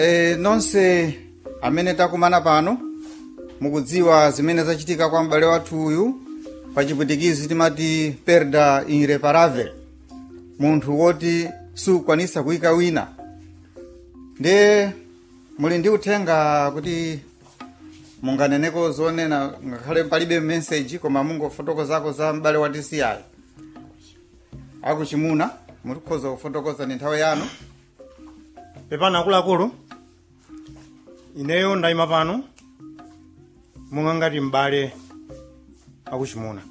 e, nonse amene takumana pano mukudziwa zimene zachitika kwa m'bale wathu uyu pa chipwitikizi timati perda irreparable munthu woti sukwanisa kuyika wina ndiye muli ndi uthenga kuti munganeneko zonena ngakhale palibe message koma mungofotokozako za m'bale wa tci akuchimuna mutikhoza kufotokoza ni nthawi yanu pepani akuluakulu ineyo ndayima pano monga ngati m'bale akuchimuna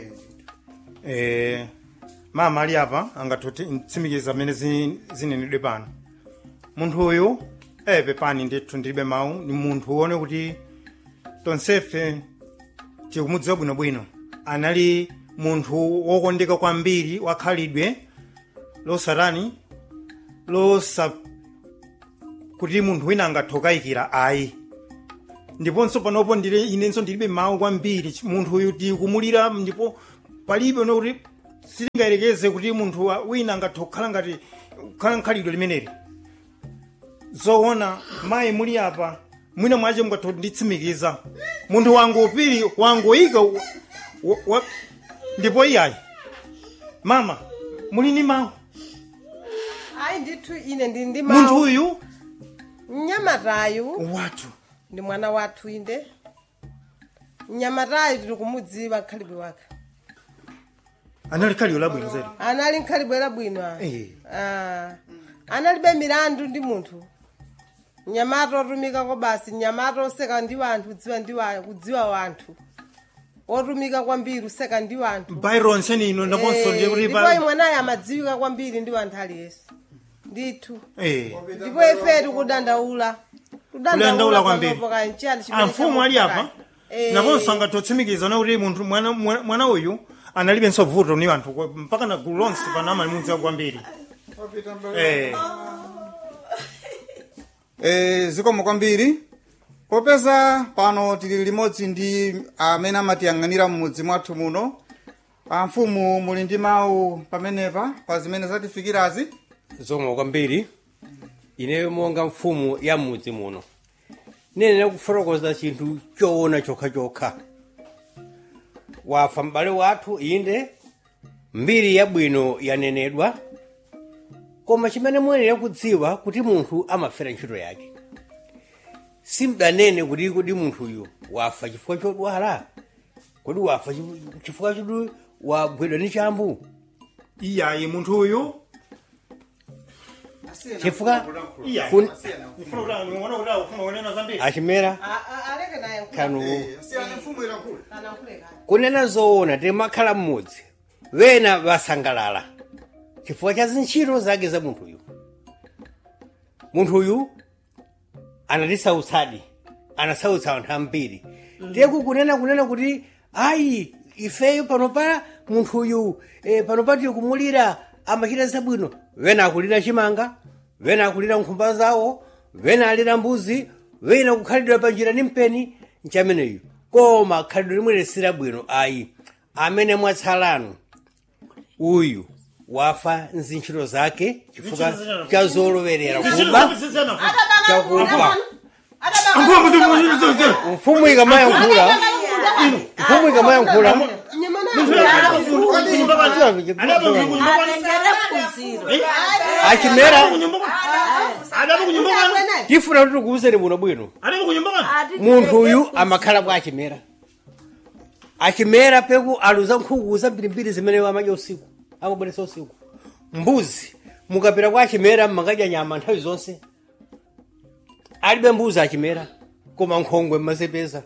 eh, mama ali apa angathe kutsimikiza mmene zi- zinenedwe pano munthu uyu eh pepani ndithu ndilibe mawu ni munthu wone kuti tonsefe tikumudziwa bwinobwino anali munthu wokondeka kwambiri wakhalidwe losatani losa kuti munthu wina angathe kukayikira ayi ndiponso panopo ndile inenso ndilibe mawu kwambiri Ch- munthu uyu tikumulira ndipo palibe no kuti sitingayerekeze kuti munthu wa- wina angathe kukhala ngati kukhala nkhalidwe limeneli zoona mayi muli apa mwina mwache mungathe kunditsimikiza munthu wangu upiri wangoyika wa- wa- wa- ndipo iyayi mama muli ni mawu ayi ndithu ine ndi ndi munthu mawu uyu mnyamatayu wathu ndi mwana wathu inde mnyamatayu tiri kumudziwa nkhalibwe wake anali khalidwe labwino zedi anali nkhalibwe labwino ah. Eh. Ah. analibe milandu ndi munthu mnyamata otumika kwa basi mnyamata oseka ndi wanthu kudziwa ndi wa- kudziwa wanthu otumika kwambiri useka ndi wanthu byron senino ndaponso ndiye kuti ndipo pa- mwanayo amadziwika kwambiri ndi wanthu aliyense ndithu Eh. ndipo ife tikudandaula Kudandaula kwambiri. kanchani amfumu ali apa naponso angathe kuti munthu mwana, mwana mwana uyu analibenso vuto ni anthu kwa- mpaka na gulu lonse pano amalimudziwa kwambiri eh. e, zikomo kwambiri popeza pano tili limodzi ndi amene amatiyang'anira mmudzi mwathu muno amfumu muli ndi mawu pamenepa pa zimene zatifikirazi zomwe kwambiri ineyo monga mfumu ya mudzi muno nenera kufotokoza chinthu choona chokhachokha wafa m'bale wathu inde mbiri yabwino yanenedwa koma chimene muyenera kudziwa kuti munthu amafera ntchito yake simdanene kuti kodi munthuyu wafa chifukwa chodwala kodi wafa chif- chifukwa choti wagwidwa ndi chambu iyayi munthu uyu chifukwa iyayi kun- Ufuna kuti aniona kuti akufuna kunena zambiri achimera aleke naye kanu anakuleka kunena zoona timakhala mmudzi wena wasangalala chifukwa cha zintchito zake za munthuyu munthuyu anatisautsadi anasautsa anthu ambiri teku kunena kunena kuti ayi ifeyo pano pa munthuyu eh, pano pa tikumulira amachita zabwino wena akulira chimanga wena akulira nkhumba zawo wena alira mbuzi wena kukhalidwa panjira ni mpeni nchameneyu koma khalidwe limwe silabwino ayi amene mwatsalano uyu wafa nzintchito zake chifukwa cha zolowerera kuba chakuba mfumu ikamayankhula mfumu ikamayankhula achimera tifuna kuti tikuwuzeni muno bwino munthu uyu amakhala bwa achimera achimera peku aluza nkhuku zambirimbiri zimene amadya usiku amabweresa usiku mbuzi mukapita kwa achimera mmakadya nyama nthawi zonse alibe mbuzi achimera koma nkhongwe mmazipeza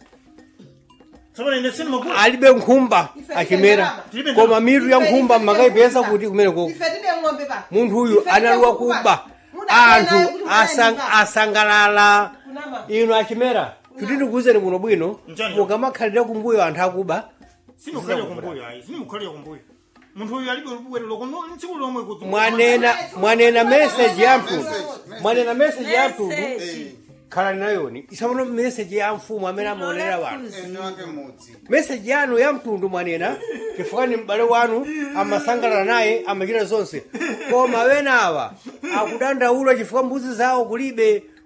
alibe nkhumba achimera koma mitu ya nkhumba mmakayipeza kuti kumeneko ife tide ng'ombe pa munthu uyu Ife analiwa tide kuba Mudakena anthu kuti asang- mudakena. asangalala Kunama. inu achimera kuti ndikuwuzeni muno bwino Njani? mukamakhalira kumbuyo anthu akuba simukhalira kumbuyo ayi simukhalira kumbuyo munthu uyu alibe bwerero kuno tsiku lomwe kuti mwanena mwanena message ya mtundu mwanena message ya mtundu khalani nayoni isamuno message ya mfumu amene amaonera wanthu message yanu ya mtundu mwanena chifukwa ni m'bale wanu amasangalala naye amachita zonse koma wenawa akudandaula chifukwa mbuzi zawo kulibe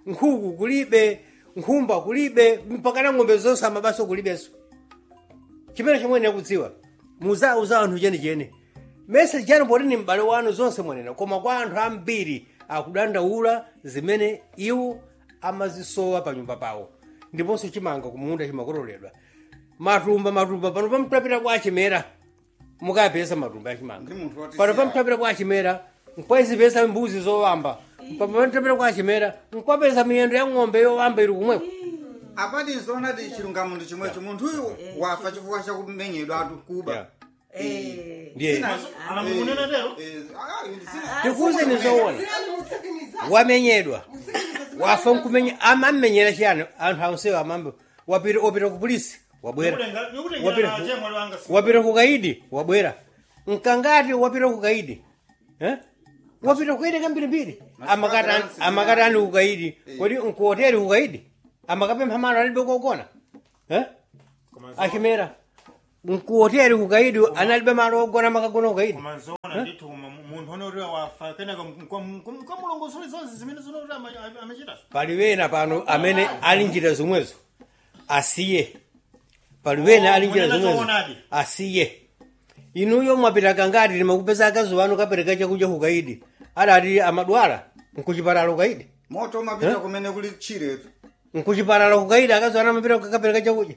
nkhuku kulibe nkhumba kulibe mpakana ng'ombe zonse amabaso kulibenso chimene chomwe ndikudziwa muzauza anthu chenicheni mese chani poti ni m'bale wanu zonse mwanena koma kwa anthu ambiri akudandaula zimene iwo amazisowa pa nyumba pawo ndiponso chimanga kumunda chimakololedwa matumba matumba pano pamtapita kwa achimera mukapeza matumba achimanga Ndi munthu woti pano siya. pamtapita kwa achimera nkwazipeza mbuzi zowamba pamtapita kwa achimera nkwapeza miyendo ya ng'ombe yowamba ili kumwepo apati nzoonadi chilungamo ndi chomwecho munthuyu wafa chifukwa chakumenyedwa atu kuba Yeah. ndiye Sina- Anamunena tero? Eh, ah, sina- tikuze nizoona wamenyedwa wafa nkumenya amamenyera chiyani anthu ansewo amambe wapita wapita ku polisi wabwera Wapita- wapita ku kaidi wabwera mkangati wapita ku kaidi eh? wapita ku kaidi kambirimbiri amakati amakati ani ku kaidi kodi nkuhoteli ku kaidi amakapempha malo alibe kokona eh? achimera nkuhoteli ku kaidi analibe malo ogona makagona ku kaidi komazona ndithu munthu onoti wafa kenaka mkamulongosole zonse zimene zinoti amachitazo pali wena pano amene ali njira zomwezo asiye pali wena ali njira Munena zomwezo choonadi. asiye inuyo mwapita kangati limakupeza akazi wanu kapereka chakudya kukaidi adati amadwala nkuchipatala kukaidi moto umapita kumene kuli tchiretu nkuchipatala kukaidi akazi wanu amapita kapereka chakudya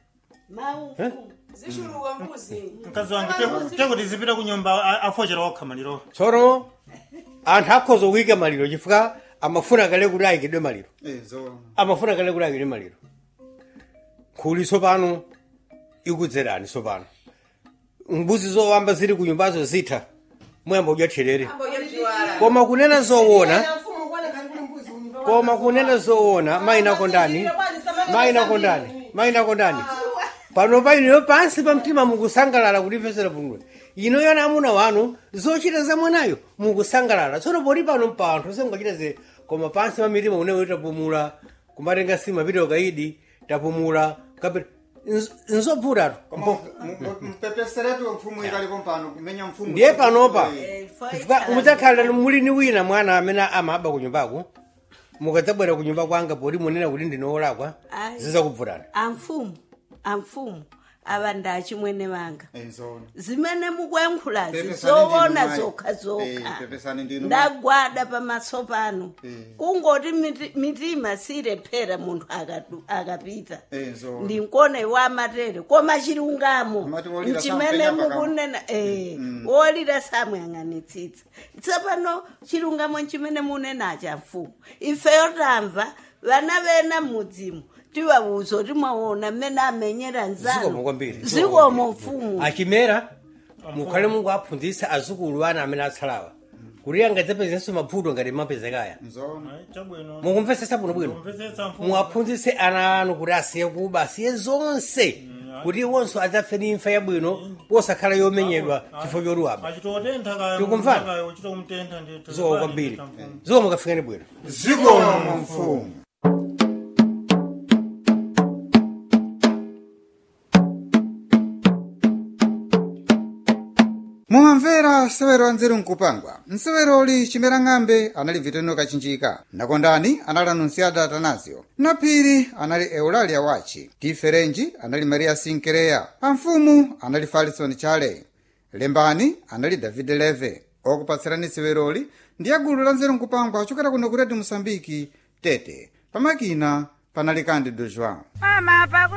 zishuluka mbuzi mkazi wangu tekuti zipita kunyumba a- afochera okha maliro tsono anthu akhoza kuyika maliro chifukwa amafuna kale kuti ayikidwe maliro Eh, zoona amafuna kale kuti ayikidwe maliro khuli tsopano ikudzerani tsopano mbuzi zowamba zili ku nyumbazo zitha muyamba kudya therere koma kunena zoona koma kunena zoona mayinako ndani mayinako ndani mayinako ndani pano painoyo pansi pa mtima mukusangalala kutimvesera bwino ino yona amuna wanu zochita za mwanayo mukusangalala tsono poti pano pa anthu sengachita ze koma pansi pa mitima unewo tapumula kumatenga simu apita ukaidi tapumula kapita nzobvutatu koma mu- mu- mpepeseretu mfumu ikalipo mpano kumenya mfumu ndiye panopa Eh, chifukwa mudzakhala muli ni wina mwana amene amaba ku nyumbako mukadzabwera ku nyumba kwanga poti munena kuti ndinowolakwa Ayi. zizakubvutana amfumu amfumu ava ndachimwene vanga eh, zoona zimene mukuyankhulazi Pepesani zoona ndinu mayi. zokha Eh, zokha pepesani ndinu mayi. ndagwada pamaso pano Eh. kungoti miti- mitima sirephera munthu akadu- akapita Eh, zoona. ndinkone wa matere koma chilungamo Amati wolira mchimene sampenya pakamo. mukunena eh, wolira samuyang'anitsitsa tsopano chilungamo chimene munenacha mfumu ifeyo tamva vana vena mudzimu tiwawuza kuti mwaona mmene amenyera zikomo nzanu kwambiri zikomo mfumu achimera mukhale mungu aphunzitsa azukulu ana amene atsalawa kuti angadzapezenso mavuto ngati mapezekaya zoona chabwino mukumvetsetsa bwinobwino kumvetsetsa mfumu muwaphunzitse ana anu kuti asiye kuba asiye zonse kuti iwonso adzafe ndi imfa yabwino posakhala yomenyedwa chifukwa choluwapa achitotentha kaya Tikumvana? kaya uchita kumtentha ndithu zikomo kwambiri zikomo mukafikani bwino zikomo mfumu mumamvera nsewero anzeru nkupangwa nseweroli chimera ng'ambe anali vitendo kachinjika nakondani anali anunciada atanasio naphiri anali eulalia wachi tiferenji anali maria sinkereya amfumu anali falison chale lembani anali david leve okupatsirani seweroli ndi agulu la nzeru nkupangwa ochokera kuno ku redio mosambiki tete pamakina panali kandi do joão Mama, pakuti